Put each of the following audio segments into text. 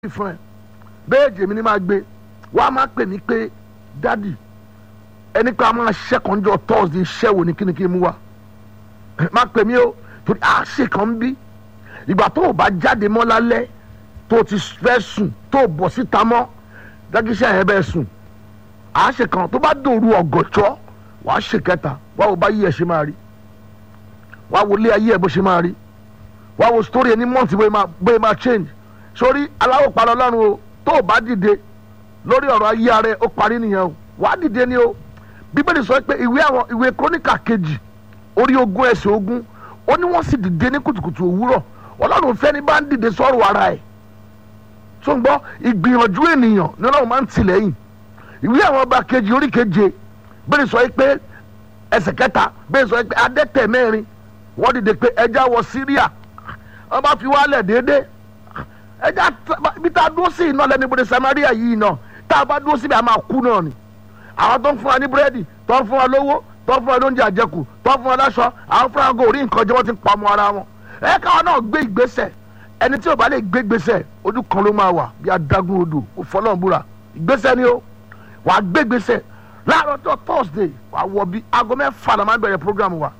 fún ẹ bẹ́ẹ̀ jèmi ni máa gbé wàá máa pè mí pé dádì ẹni pé a máa ṣẹ́kànjọ thursday iṣẹ́ wo ni kíni kí n mú wa máa pè mí o torí a ṣe kàn ń bí ìgbà tó o bá jáde mọ́ lálẹ́ tó o ti fẹ́ sùn tó o bọ̀ síta mọ́ dákíṣẹ́ yẹn bẹ́ẹ̀ sùn a ṣe kàn tó bá dòru ọ̀gọ̀jọ́ wàá ṣe kẹta wàá wo bá yí ẹ ṣe máa rí wàá wo ilé ayé ẹ bó ṣe máa rí wàá wo story ẹni mọ́ǹtì bóyá máa change sórí aláwọ̀ parọ́ lọ́rùn o tó o bá dìde lórí ọ̀rọ̀ ayé ara ẹ ó parí nìyẹn o wàá dìde ni o bíbélì sọ pé ìwé àwọn ìwé króníkà kejì orí ogún ẹsẹ̀ ogún ó ní wọ́n sì dìde ní kùtùkùtù òwúrọ̀ ọlọ́run fẹ́ ní bá ń dìde sọ́rọ̀ ara ẹ̀ tó ń gbọ́ ìgbìyànjú ènìyàn ní ọlọ́run máa ń tìlẹ́yìn ìwé àwọn ọba kejì orí keje bẹ́ẹ̀ sọ pé ẹsẹ̀ kẹta bẹ́ẹ̀ sọ pé adẹ́tẹ̀ mẹ́rin wọ́n dìde pé ẹja wọ síríà wọ́n bá fi wálẹ̀ déédéé ẹja bí tá a dúró sí iná lẹ́nu ibodè samaria yìí náà tá a bá dúró síbi a máa kú náà ni àwọn tó ń fún wa ní búrẹ́dì tó ń fún wa lówó tó ń fún wa lóúnjẹ àjẹkù tó ń fún wa láṣọ àwọn fúnra wọn kò rí nǹkan jẹ́ wọ́n ti ń pa ọmọ ara wọn ẹ káwọn náà gbé ìgbésẹ̀ ẹni tí ò bá lè gbé ìgbésẹ̀ ojú kan ló máa wà bí adágún odò òfọlọ́nbúra ìgbésẹ̀ ni ó wàá gbé ìgbésẹ̀ láàárọ̀ tó thursday wàá wọ bí aago mẹ́fà la máa bẹ̀rẹ̀ program wa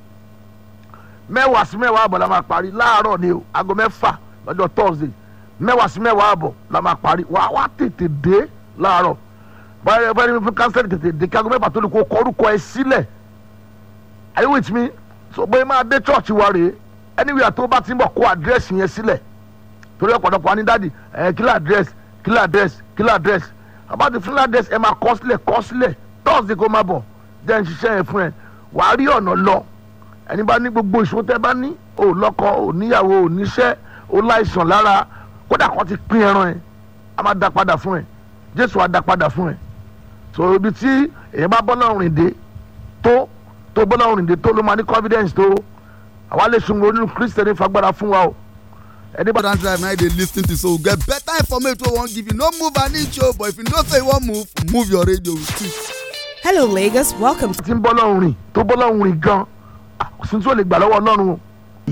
mẹ́wàá sí mẹ́wàá àbọ̀ la máa parí láàárọ̀ ni o aago mẹ́fà lọ́jọ́ thursday mẹ́wàá sí mẹ́wàá àbọ̀ la máa parí wàá wá tètè dé láàárọ̀ báyọ̀ báyọ̀ fún kánsẹ́lì tètè dé kí aago mẹ́fà tó lè kó kọ orúkọ ẹ sílẹ̀ are you with me so bóyá máa dé church wa rèé anywhere tó bá ti ń bọ̀ kó àdírẹ́sì yẹn sílẹ̀ torí ọ̀pọ̀lọpọ̀ wa ní dáàdì ẹ̀ kílà àdírẹ́sì kílà àdírẹ́sì kílà àdírẹ́sì àbájáde fún àdírẹ́sì ẹ máa kọ́ sílẹ̀ kọ́ sílẹ̀ thursday kó máa bọ̀ jẹ́ ń ṣiṣẹ́ yẹn fún ẹ wàá rí ọ̀nà lọ ẹni bá ní gbogbo ìṣòro tẹ́ bá ní ò lọ́kọ ò níyàwó ò níṣẹ́ ò láìsàn lára kódà kan ti pín ẹran ẹ a máa dá padà fún ẹ jésù á dá padà fún ẹ so ibi tí èyàn bá bọ́ lọ́rùn ìdè tó tó bọ́ lọ́rùn ìdè tó ló máa ní confidence tó àwa lè sun onínú kristiani fagbára fún wa o. ẹni bá. drive na dey lis ten to so get better information wey wan give you no move an inch o but if you know say you wan move move your radio with it. Hello, Lagos. Welcome to tí ń bọ́ lọ́rùn rìn tó bọ́ lọ́rùn rìn gan kò sí tí ó lè gbà lọ́wọ́ ọlọ́run o.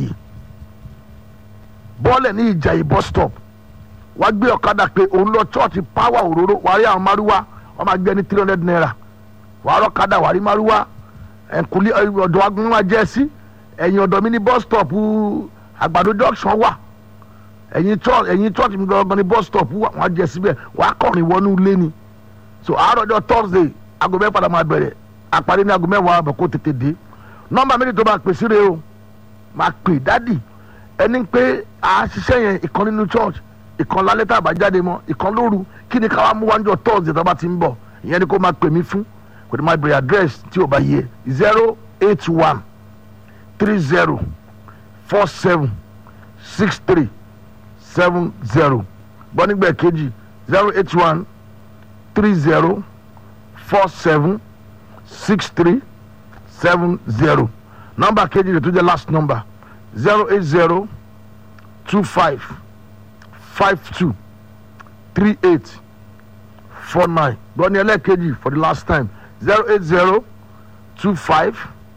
bọ́ọ̀lẹ̀ ní ìjàyè bus stop wá gbé ọ̀kadà pé òun lọ chọ́ọ̀tì power òróró wàá rí àwọn márúwá wọ́n máa gbé ní three hundred naira wàá rọ́ kadà wàá rí márúwá ẹ̀kúlé ọ̀dọ̀ agun wa jẹ́ sí ẹ̀yìn ọ̀dọ̀ mi ní bus stop àgbàdo junction wà ẹ̀yìn church ẹ̀yìn church mi gangan ní bus stop wà wọ́n á jẹ́ síbẹ̀ wàá kọ̀rin wọnú ilé ni so àárọ̀ ọjọ́ thursday aago mẹ́fà la máa bẹ̀rẹ̀ àparí ní aago mẹ́wàá àbọ̀ kó tètè dé nọ́mbà méjì tó máa pè sí rèé o máa pè dádì ẹni pé a ṣiṣẹ́ yẹn ìkan nínú church ìkan lálẹ́ tá a bá jáde mọ́ ìkan lóru kí ni káwá mú wájú thursday tó bá ti ń bọ̀ ìyẹn ni kó máa pè mí fún kò ní máa bèrè address tí ò bá yẹ zero eight one three zero four seven six three seven zero gbọ́ nígbà kejì zero eight one three zero four seven six three seven zero nọ́mbà kejì rẹ̀ tó jẹ́ last number zero eight zero two five five two three eight four nine gbọ́ni ẹlẹ́ẹ̀kejì for the last time zero eight zero two five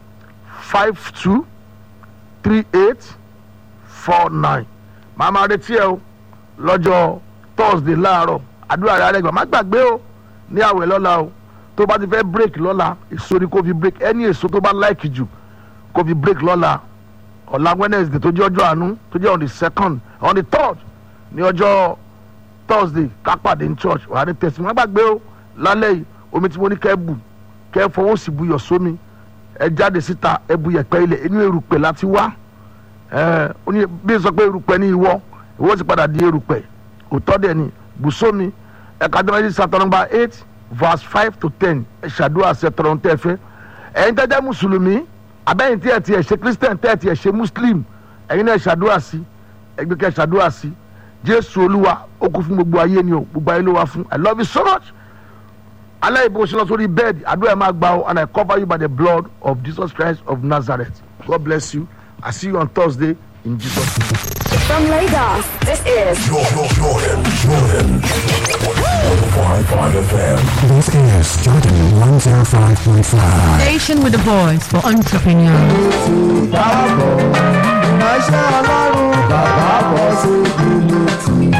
five two three eight four nine màá máa retí ẹ o lọ́jọ́ thursday láàárọ̀ àdúrà rẹ̀ àrẹ́gbà má gbàgbé o ní àwẹ̀ lọ́la o tó bá ti fẹ́ break lọ́la èso ni kò fi break ẹni èso tó bá like jù kò fi break lọ́la ọ̀la wednesday tó jẹ́ ọjọ́ àánú tó jẹ́ on the second on the third ní ọjọ́ thursday kápàdé ní church wà á ní tẹ̀sí wọn gbàgbé o lálẹ́ yìí omi tí mo ní kẹ́ bù kẹ́ fọwọ́ sí buyọ̀ sómi ẹ jáde síta ẹ bu yẹ̀pẹ̀ ilẹ̀ inú erùpẹ̀ láti wá ẹ ó ní bí n sọ pé erùpẹ̀ ní ìwọ ìwọ ti padà di erùpẹ̀ òtọ́ dẹ̀ ni bù sómi ẹ ká dẹ́rẹ́ sí sátọ́ nọ́mbà eight verse five to ten ẹ ṣàdúrà sí ẹtọ́rọ̀ tẹ́ fẹ́ ẹ̀yin tẹ́jẹ́ mùsùlùmí abẹ́yìn tí ẹ ti ẹ̀ ṣe christian tẹ́ ẹ ti ẹ̀ ṣe muslim ẹ̀yin náà ṣàdúrà sí ẹgbẹ́ kẹ́ ṣàdúrà sí jésù olúwa ó kú fún gbogbo ayé ni o gbogbo ayé ló wá fún i love you so much alẹ́ ìbò ṣe lọ sórí bẹ́ẹ̀dì àdúrà ẹ̀ máa gbà ó and i cover you by the blood of jesus christ of nazareth god bless you i see you on thursday in jesus name. From Lagos, this is Jordan, Jordan, Jordan. 105.5 FM. This is Jordan 105.5. Station with a voice for entrepreneurs. Bàbá bọ̀, ẹ̀ṣẹ̀ ọlọ́run bàbá bọ̀ sí ìlú tì.